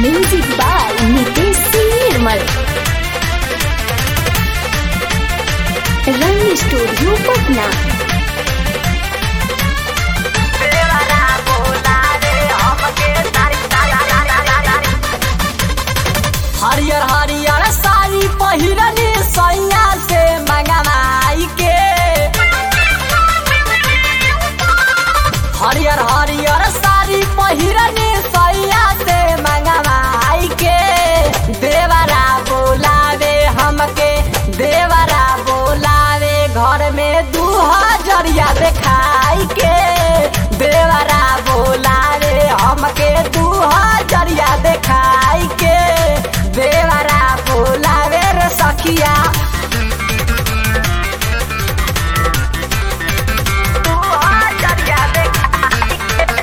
music by Nitesh Singh Nirmal Rang studio Patna हरियर हरियर साड़ी पहिरनी सैया से मंगवाई के हरियर हरियर साड़ी पहिरनी सैया से मंगवाई के देवरा बोलावे हमके देवरा बोलावे घर में दू हजरिया देखाई के देवरा बोलावे हमके दू हजरिया देखाई के देवरा बोलावे रे सखिया दू हजरिया देखाई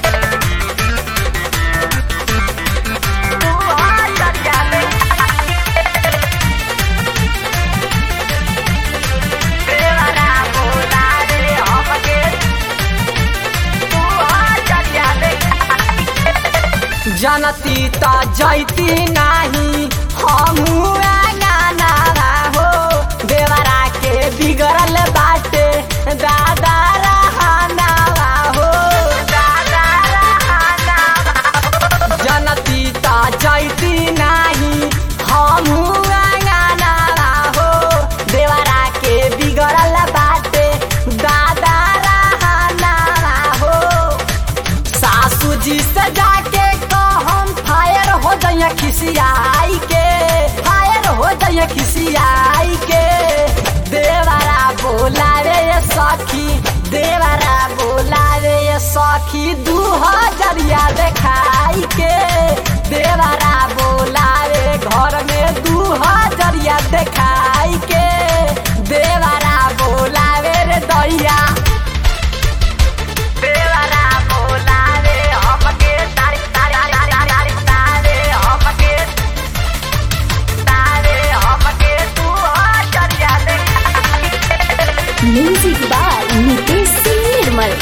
दू हजरिया देखाई देवरा बोलावे हमके दू हजरिया देखाई जनती त जैती नाही हमू गाना हो देवरा के बिगड़ल बाटे दादा रहाना हो दादा रहाना जनती त जैती नाही हमू गाना हो देवरा के बिगड़ल बाटे दादा रहाना हो सासू जी से जाके कहम फायर हो जाइए खिसियाई के फायर हो जाइए खिसियाई के देवरा बोलावे ये सखी देवरा बोलावे ये सखी दू हजरिया देखाई के देवरा बोलावे घर में दू हजरिया देखाई के देवरा बोलावे रे दैया देवरा बोलावे हमके तारी तारी तारी तारी तारे हमके तारे हमके तू हजरिया देखाई म्यूजिक बाय नितेश सिंह निर्मल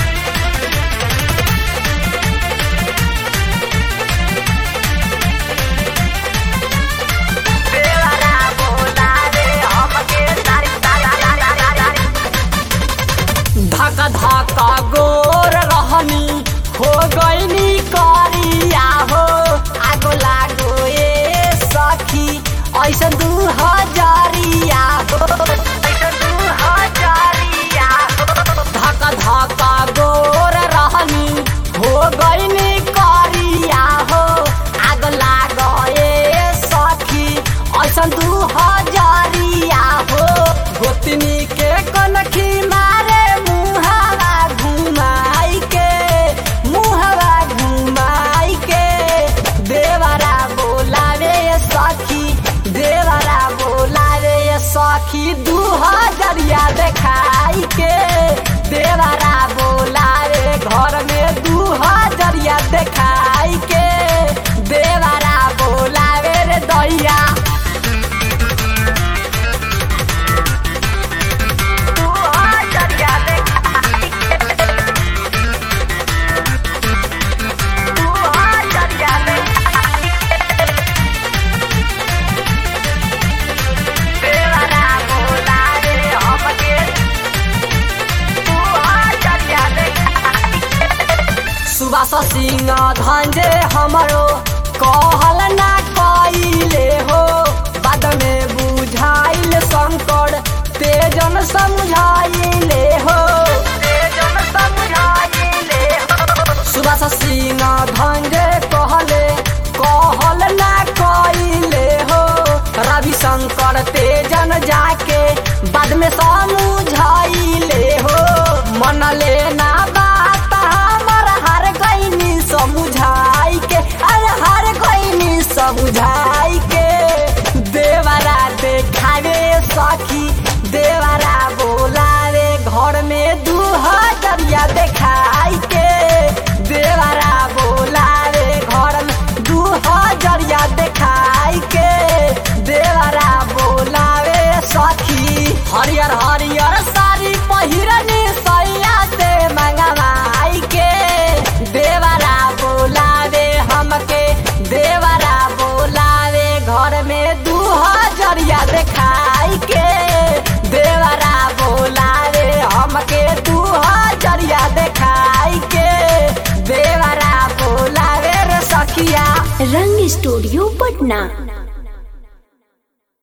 देवरा बोलावे हमके तारी तारी तारी तारी धक धक गोर रहनी हो गईनी करिया हो आगो लागो ए सखी ऐसन दू हजारिया हो ऐसन दू हजारिया हो धक धक गोर रहनी हो गईनी करिया हो आग लागो ए सखी ऐसन दू हजारिया हो गोतनी के कनखी मारे मुहावा घुमाई के मुहावा घुमाई के देवरा बोलावे ये सखी देवरा बोलावे ये सखी दू हजरिया देखाई के देवरा बोलावे घर में दू हजरिया देखाई के देवरा बोलावे रे दैया तू हजरिया देखाई तू हजरिया देखाई देवरा बोलावे हमके तू हजरिया देखाई सुबास सिंह धंजे हमरो कहल ना कइले हो बाद में बुझाइल शंकर तेजन समझाइले हो तेजन समझाइले हो सुबास सिंह धंजे कहले कहल ना कइले हो रवि शंकर तेजन जाके बाद में समझाइले हो मन लेना बात हमर हर गईनी समझाई के अरे हर गईनी समझाई के देवरा देखावे सखी देवरा बोलावे घर में दू हजरिया देखाई के देवरा बोलावे घर में दू हजरिया देखाई के देवरा बोलावे सखी हरियर हरियर साड़ी पहिरनी सैया से मंगवाई के देवरा बोलावे हमके देवरा रंग स्टूडियो पटना